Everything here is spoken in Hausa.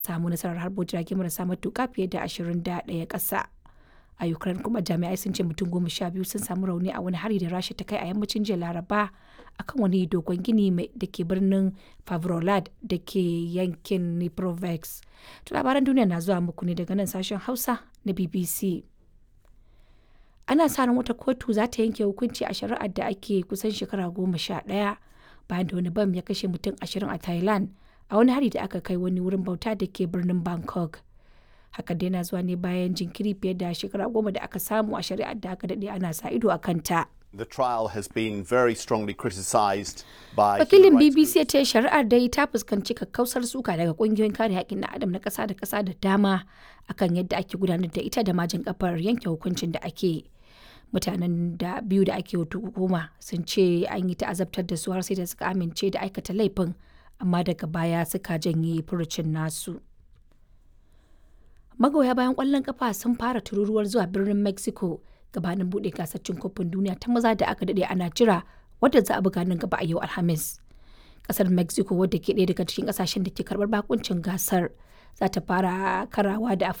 samu nasarar harbo jirage marasa matuƙa fiye da 21 ƙasa. A Ukraine kuma jami'ai sun ce mutum goma sha biyu sun samu rauni a wani hari da Rasha ta kai a yammacin jiya Laraba akan wani dogon gini da ke birnin Favrolad da ke yankin Dnipropetrovsk. To labaran duniya na zuwa muku ne daga nan sashen Hausa na BBC. Ana sa ran wata kotu za ta yanke hukunci a shari'ar da ake kusan shekara goma sha ɗaya bayan da wani bam ya kashe mutum ashirin a Thailand a wani hari da aka kai wani wurin bauta da ke birnin Bangkok. Hakan dai na zuwa ne bayan jinkiri fiye da shekara goma da aka samu a shari'ar da aka daɗe ana sa ido a kanta. The trial has been very strongly criticised by Wakilin human rights BBC ya ce shari'ar dai ta fuskanci kakkausar suka daga kungiyoyin kare haƙƙin na adam na ƙasa da ƙasa da dama akan yadda ake gudanar da ita da majin kafar yanke hukuncin da ake. Mutanen da biyu da ake hukuma sun ce an yi ta'azabtar da su har sai da suka amince da aikata laifin amma daga baya suka janye furucin nasu. Magoya bayan ƙwallon kafa sun fara tururuwar zuwa birnin Mexico gabanin buɗe gasar cin kofin duniya ta maza da aka daɗe ana jira wadda za a buga nan gaba a yau Alhamis. Kasar Mexico wadda ke ɗaya daga cikin ƙasashen da ke karɓar bakuncin gasar za ta fara karawa da